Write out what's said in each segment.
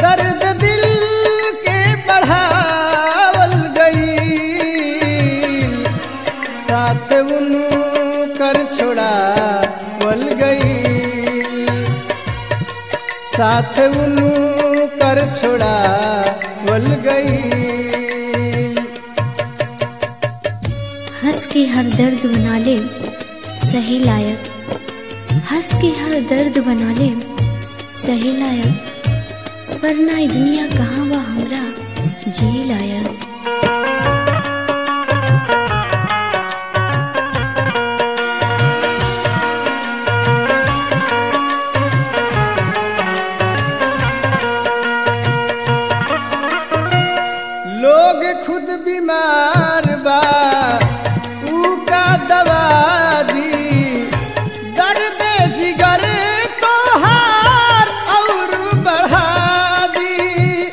दर्द दिल के बढ़ावल गई साथ उन कर छोड़ावल गई साथ उन कर छोड़ावल गई हंस के हर दर्द बना ले सही लायक हंस के हर दर्द बना ले सही लायक वरना ई दुनिया कहाँ बा हमरा जी लायक लोग खुद बीमार बा ऊ का दवा दी दर्द जिगर को हार और बढ़ा दी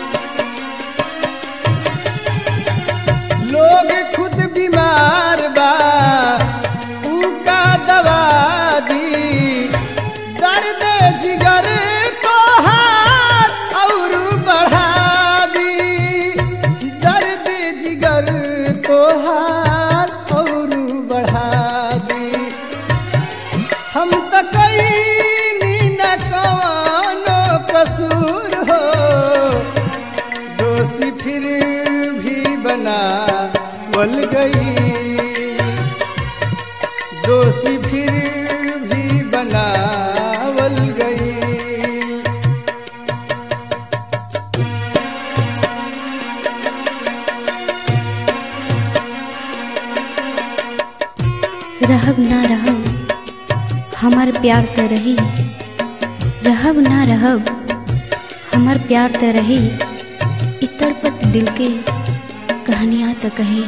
लोग खुद बीमार बा ऊ का दवा दी दर्द जिगर को हार और बढ़ा दी दर्द जिगर को हार और बढ़ा दी हम तो कई न कौनो कसूर हो दोषी फिर भी बना वल गई दोषी फिर भी बनावल गई रहब ना रहब हमार प्यार त रही रहब ना रहब हमार प्यार त रही इतर पत दिल के कहानियां त कही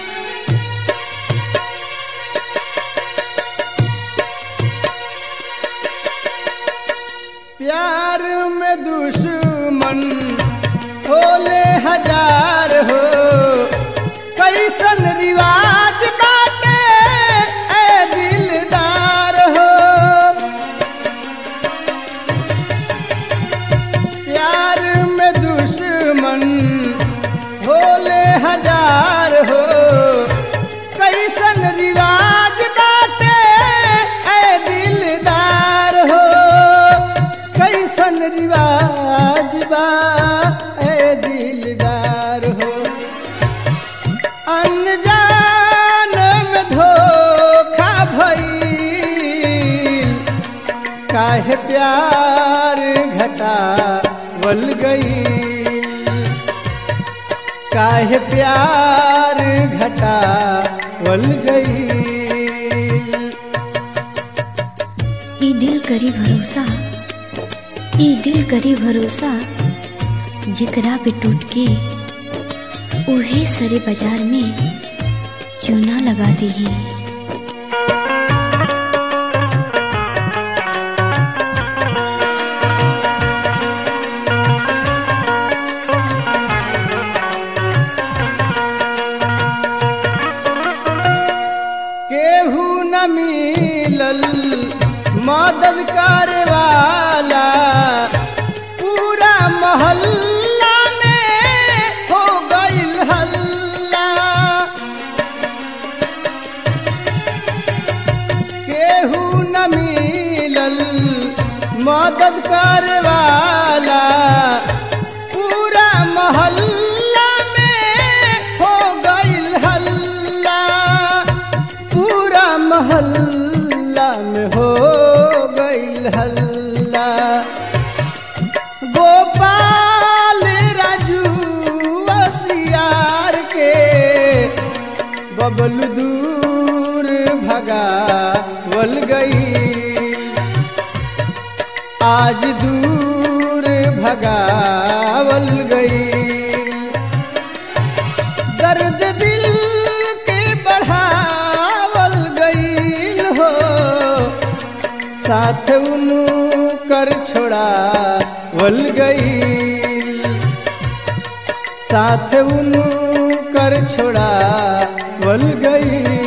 प्यार में दुश्मन होले हजार हो कैसन रिवाज बाटे ए दिलदार हो प्यार में दुश्मन होले हजार हो कैसन रिवाज बाटे ए दिलदार हो कैसन रिवाज बा ए दिलदार हो अनजान में धोखा भई काहे प्यार घटा वल गई काहे प्यार घटा वल गई ई दिल करी भरोसा ई दिल करी भरोसा जिकरा पे टूट के उहे सरे बाजार में चूना लगा दी केहू न मिलल मदद करे वाला पूरा मोहल्ला में हो गईल हल्ला केहू न मिलल मदद करे वाला पूरा मोहल्ला में हो गईल हल्ला पूरा मोहल्ला में हो गईल हल्ला गोपाल राजू वसियार के बबलू दूर भगा वल गई आज दूर भगावल गई दर्द दिल के बढ़ावल गई हो साथ उनु कर छोड़ा वल गई साथ उनु कर छोड़ा वल गई